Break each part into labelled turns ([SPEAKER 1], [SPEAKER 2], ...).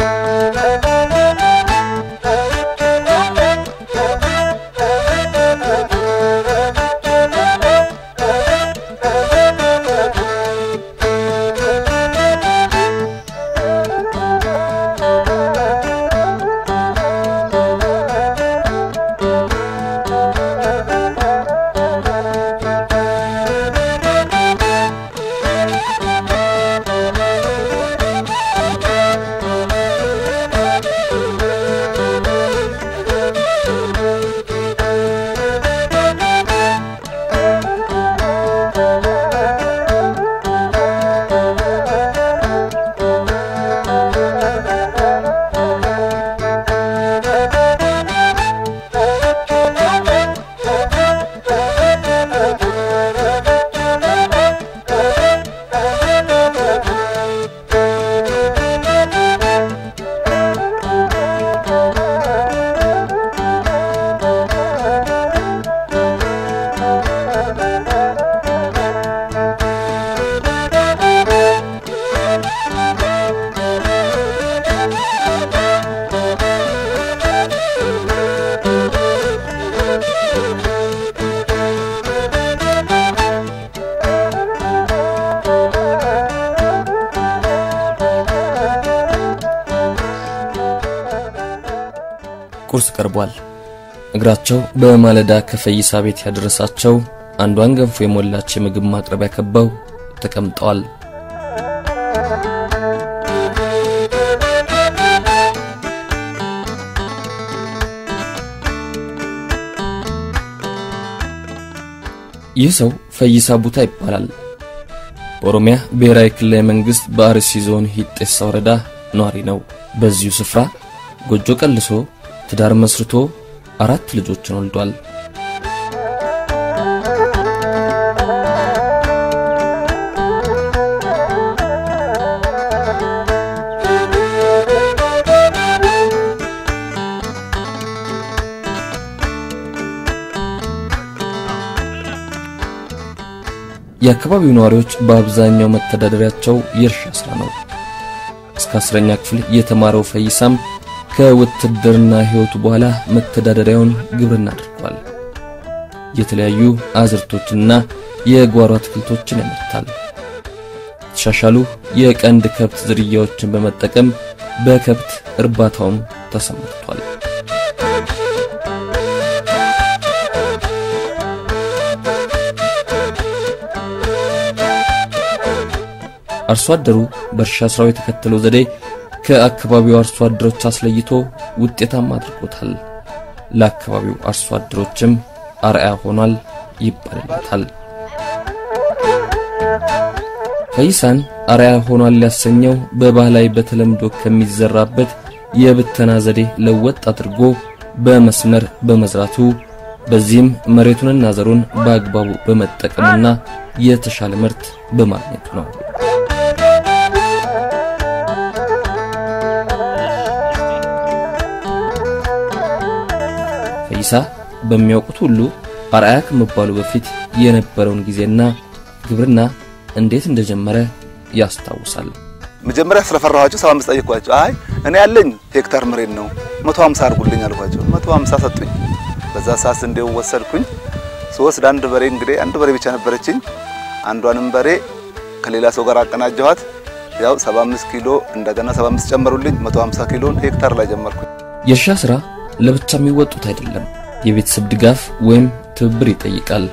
[SPEAKER 1] ቁርስ ቀርቧል። እግራቸው በማለዳ ከፈይሳ ቤት ያደረሳቸው አንዷን ገንፎ የሞላች የምግብ ማቅረቢያ ከበው ተቀምጠዋል። ይህ ሰው ፈይሳ ቡታ ይባላል። በኦሮሚያ ብሔራዊ ክልላዊ መንግስት በአርሲ ዞን ሂጤሳ ወረዳ ነዋሪ ነው። በዚሁ ስፍራ ጎጆ ቀልሶ ትዳር መስርቶ አራት ልጆችን ወልዷል። የአካባቢው ነዋሪዎች በአብዛኛው መተዳደሪያቸው የእርሻ ሥራ ነው። እስከ አስረኛ ክፍል የተማረው ፈይሳም ከውትድርና ሕይወቱ በኋላ መተዳደሪያውን ግብርና አድርጓል። የተለያዩ አዝርቶችንና የጓሮ አትክልቶችን ያመርታል። የተሻሻሉ የቀንድ ከብት ዝርያዎችን በመጠቀም በከብት እርባታውም ተሰማርቷል። አርሶ አደሩ በእርሻ ስራው የተከተለው ዘዴ ከአካባቢው አርሶ አደሮች አስለይቶ ውጤታማ አድርጎታል። ለአካባቢው አርሶ አደሮችም አርአያ ሆኗል ይባልለታል። ፈይሳን አርአያ ሆኗል ያሰኘው በባህላዊ በተለምዶ ከሚዘራበት የብተና ዘዴ ለወጥ አድርጎ በመስመር በመዝራቱ በዚህም መሬቱንና ዘሩን በአግባቡ በመጠቀሙና የተሻለ ምርት በማግኘቱ ነው። ፈይሳ በሚያውቁት ሁሉ አርአያ ከመባሉ በፊት የነበረውን ጊዜና ግብርና እንዴት እንደጀመረ ያስታውሳል።
[SPEAKER 2] መጀመሪያ ስለፈራኋቸው 75 ጠየኳቸው። አይ እኔ ያለኝ ሄክታር መሬት ነው 150 አድርጉልኝ አልኳቸው። 150 ሰጡኝ። በዛ ሰዓት እንዴው ወሰድኩኝ። ስወስድ አንድ በሬ እንግዲህ አንድ በሬ ብቻ ነበረችኝ። አንዷንም በሬ ከሌላ ሰው ጋር አቀናጀኋት። ያው 75 ኪሎ እንደገና 75 ጨመሩልኝ። 150 ኪሎን ሄክታር ላይ ጀመርኩኝ።
[SPEAKER 1] የእርሻ ሥራ ለብቻ የሚወጡት አይደለም። የቤተሰብ ድጋፍ ወይም ትብብር ይጠይቃል።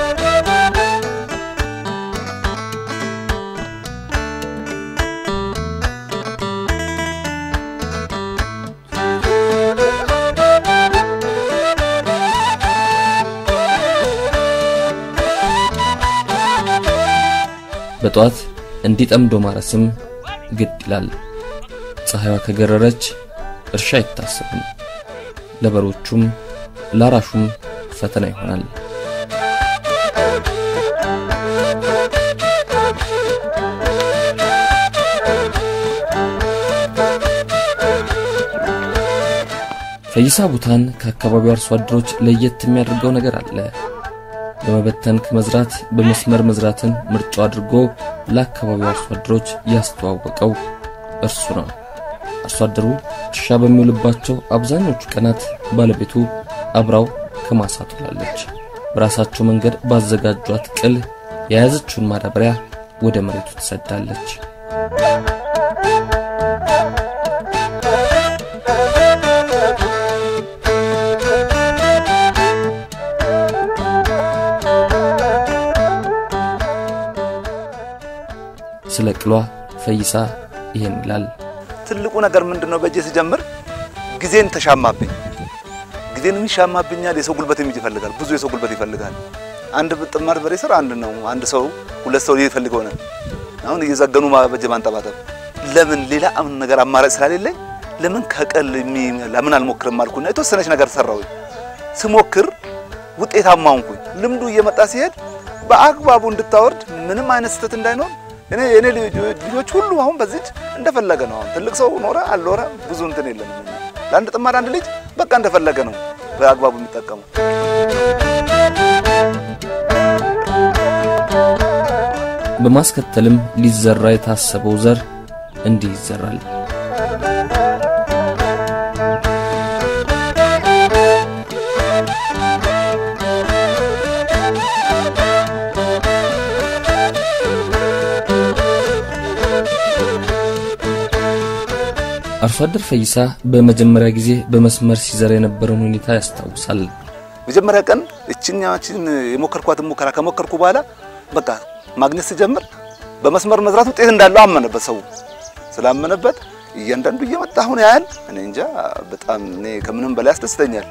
[SPEAKER 1] በጠዋት እንዲጠምዶ ማረስም ግድ ይላል። ፀሐይዋ ከገረረች እርሻ አይታሰብም። ለበሮቹም ላራሹም ፈተና ይሆናል። ፈይሳ ቡታን ከአካባቢው አርሶ አደሮች ለየት የሚያደርገው ነገር አለ። በመበተን ከመዝራት በመስመር መዝራትን ምርጫው አድርጎ ለአካባቢው አርሶ አደሮች ያስተዋወቀው እርሱ ነው። አርሶ አደሩ እርሻ በሚውልባቸው አብዛኞቹ ቀናት ባለቤቱ አብራው ከማሳ ትውላለች። በራሳቸው መንገድ ባዘጋጇት ቅል የያዘችውን ማዳበሪያ ወደ መሬቱ ትሰዳለች። ስለ ቅሏ ፈይሳ ይሄን ይላል።
[SPEAKER 2] ትልቁ ነገር ምንድነው? በእጄ ሲጀምር ጊዜን ተሻማብኝ። ጊዜን ይሻማብኛል። የሰው ጉልበት የሚጅ ይፈልጋል። ብዙ የሰው ጉልበት ይፈልጋል። አንድ ጥማድ በሬ ስር አንድ ነው። አንድ ሰው ሁለት ሰው ይፈልገው ነው። አሁን እየዘገኑ በእጄ ማንጠባጠብ ለምን ሌላ አምን ነገር አማራጭ ስላሌለኝ ለምን ከቀል ለምን አልሞክርም አልኩና የተወሰነች ነገር ሰራሁኝ። ስሞክር ውጤታማ ሆንኩኝ። ልምዱ እየመጣ ሲሄድ በአግባቡ እንድታወርድ ምንም አይነት ስህተት እንዳይኖር እኔ የኔ ልጆች ሁሉ አሁን በዚህ እንደፈለገ ነው። አሁን ትልቅ ሰው ኖረ አልኖረ ብዙ እንትን የለም። ለአንድ ጥማድ አንድ ልጅ በቃ እንደፈለገ ነው በአግባቡ የሚጠቀሙ።
[SPEAKER 1] በማስከተልም ሊዘራ የታሰበው ዘር እንዲህ ይዘራል። አርሶ አደር ፈይሳ በመጀመሪያ ጊዜ በመስመር ሲዘራ የነበረውን ሁኔታ ያስታውሳል።
[SPEAKER 2] መጀመሪያ ቀን እችኛችን የሞከርኳትን ሙከራ ከሞከርኩ በኋላ በቃ ማግኘት ሲጀምር በመስመር መዝራት ውጤት እንዳለው አመነበት። ሰው ስላመነበት እያንዳንዱ እየመጣ አሁን ያህል እኔ እንጃ በጣም እኔ ከምንም በላይ ያስደስተኛል።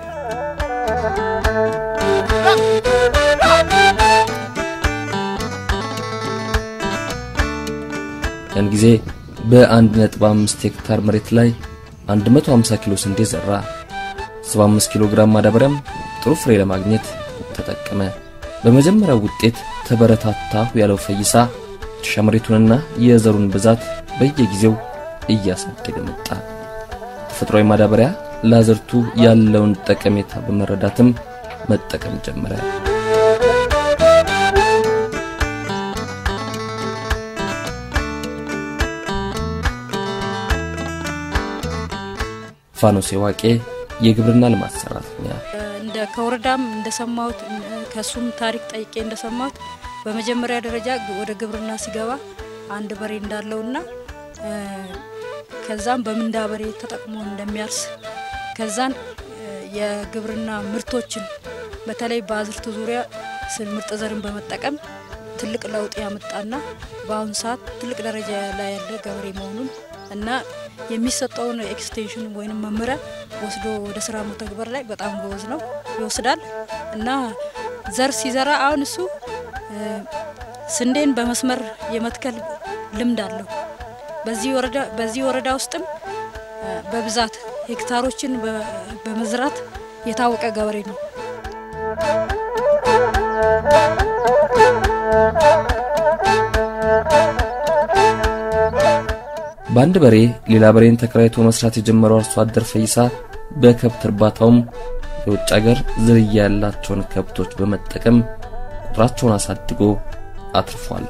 [SPEAKER 1] ያን ጊዜ በ1.5 ሄክታር መሬት ላይ 150 ኪሎ ስንዴ ዘራ። 75 ኪሎ ግራም ማዳበሪያም ጥሩ ፍሬ ለማግኘት ተጠቀመ። በመጀመሪያው ውጤት ተበረታታሁ ያለው ፈይሳ እርሻ መሬቱንና የዘሩን ብዛት በየጊዜው እያሳደገ መጣ። ተፈጥሯዊ ማዳበሪያ ለአዝርቱ ያለውን ጠቀሜታ በመረዳትም መጠቀም ጀመረ። ፋኖሴ ዋቄ የግብርና ልማት ሰራተኛ
[SPEAKER 3] እንደ ከወረዳም እንደሰማሁት ከሱም ታሪክ ጠይቄ እንደሰማሁት በመጀመሪያ ደረጃ ወደ ግብርና ሲገባ አንድ በሬ እንዳለውና ከዛም በምንዳ በሬ ተጠቅሞ እንደሚያርስ ከዛን የግብርና ምርቶችን በተለይ በአዝርት ዙሪያ ምርጥ ዘርን በመጠቀም ትልቅ ለውጥ ያመጣና በአሁኑ ሰዓት ትልቅ ደረጃ ላይ ያለ ገበሬ መሆኑን እና የሚሰጠውን ኤክስቴንሽን ወይም መመሪያ ወስዶ ወደ ስራ መተግበር ላይ በጣም ጎበዝ ነው፣ ይወስዳል እና ዘር ሲዘራ አሁን እሱ ስንዴን በመስመር የመትከል ልምድ አለው። በዚህ ወረዳ ውስጥም በብዛት ሄክታሮችን በመዝራት የታወቀ ገበሬ ነው።
[SPEAKER 1] በአንድ በሬ ሌላ በሬን ተከራይቶ መስራት የጀመረው አርሶ አደር ፈይሳ በከብት እርባታውም የውጭ አገር ዝርያ ያላቸውን ከብቶች በመጠቀም ቁጥራቸውን አሳድጎ አትርፏል።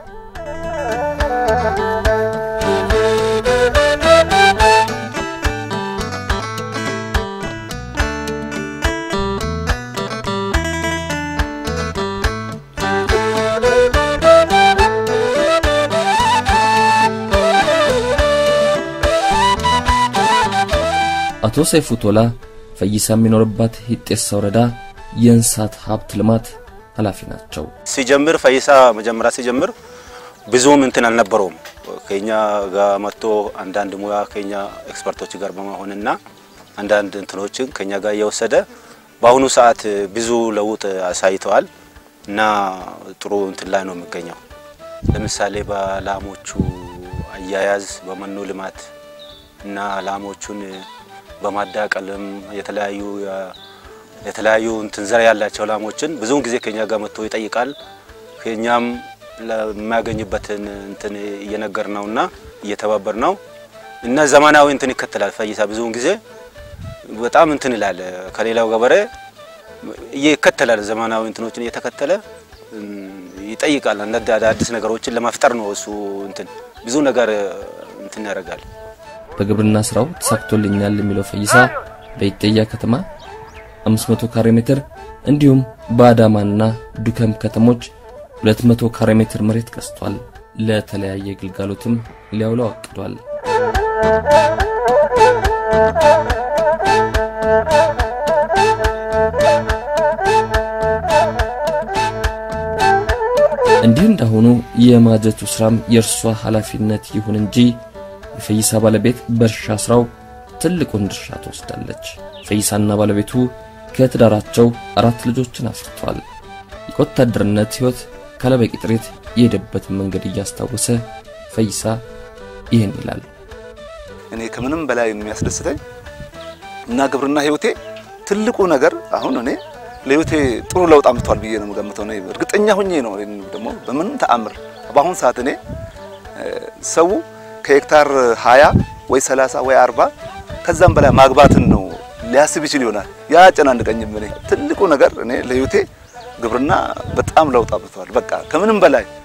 [SPEAKER 1] አቶ ሰይፉ ቶላ ፈይሳ የሚኖርባት ሂጤሳ ወረዳ የእንስሳት ሀብት ልማት ኃላፊ ናቸው።
[SPEAKER 4] ሲጀምር ፈይሳ መጀመሪያ ሲጀምር ብዙም እንትን አልነበረውም። ከኛ ጋር መጥቶ አንዳንድ ሙያ ከኛ ኤክስፐርቶች ጋር በመሆንና አንዳንድ እንትኖችን ከኛ ጋር እየወሰደ በአሁኑ ሰዓት ብዙ ለውጥ አሳይተዋል እና ጥሩ እንትን ላይ ነው የሚገኘው። ለምሳሌ በላሞቹ አያያዝ፣ በመኖ ልማት እና ላሞቹን በማዳቀልም የተለያዩ የተለያዩ እንትን ዘር ያላቸው ላሞችን ብዙውን ጊዜ ከኛ ጋር መጥቶ ይጠይቃል። ከኛም ለሚያገኝበትን እንትን እየነገር ነውና እየተባበር ነው እና ዘመናዊ እንትን ይከተላል። ፈይሳ ብዙውን ጊዜ በጣም እንትን ይላል። ከሌላው ገበሬ ይከተላል። ዘመናዊ እንትኖችን እየተከተለ ይጠይቃል። አንዳንድ አዳዲስ ነገሮችን ለመፍጠር ነው እሱ እንትን ብዙ ነገር እንትን ያደርጋል።
[SPEAKER 1] በግብርና ስራው ተሳክቶልኛል የሚለው ፈይሳ በኢጤያ ከተማ 500 ካሬ ሜትር እንዲሁም በአዳማና ዱከም ከተሞች 200 ካሬ ሜትር መሬት ገዝቷል። ለተለያየ ግልጋሎትም ሊያውለው አቅዷል። እንዲህ እንዳሁኑ የማጀቱ ስራም የእርሷ ኃላፊነት ይሁን እንጂ የፈይሳ ባለቤት በእርሻ ስራው ትልቁን ድርሻ ትወስዳለች። ፈይሳና ባለቤቱ ከትዳራቸው አራት ልጆችን አፍርተዋል። የወታደርነት ሕይወት ካለበቂ ጥሪት የሄደበትን መንገድ እያስታወሰ ፈይሳ ይህን ይላል።
[SPEAKER 2] እኔ ከምንም በላይ የሚያስደስተኝ እና ግብርና ህይወቴ ትልቁ ነገር አሁን እኔ ለህይወቴ ጥሩ ለውጥ አምጥቷል ብዬ ነው የምገምተው። እኔ እርግጠኛ ሁኜ ነው ደግሞ በምንም ተአምር በአሁን ሰዓት እኔ ሰው ከሄክታር 20 ወይ 30 ወይ 40 ከዛም በላይ ማግባትን ነው ሊያስብ ይችል ይሆናል። ያ አጨናንቀኝም። እኔ ትልቁ ነገር እኔ ለህይወቴ ግብርና በጣም ለውጥ አምጥቷል። በቃ ከምንም በላይ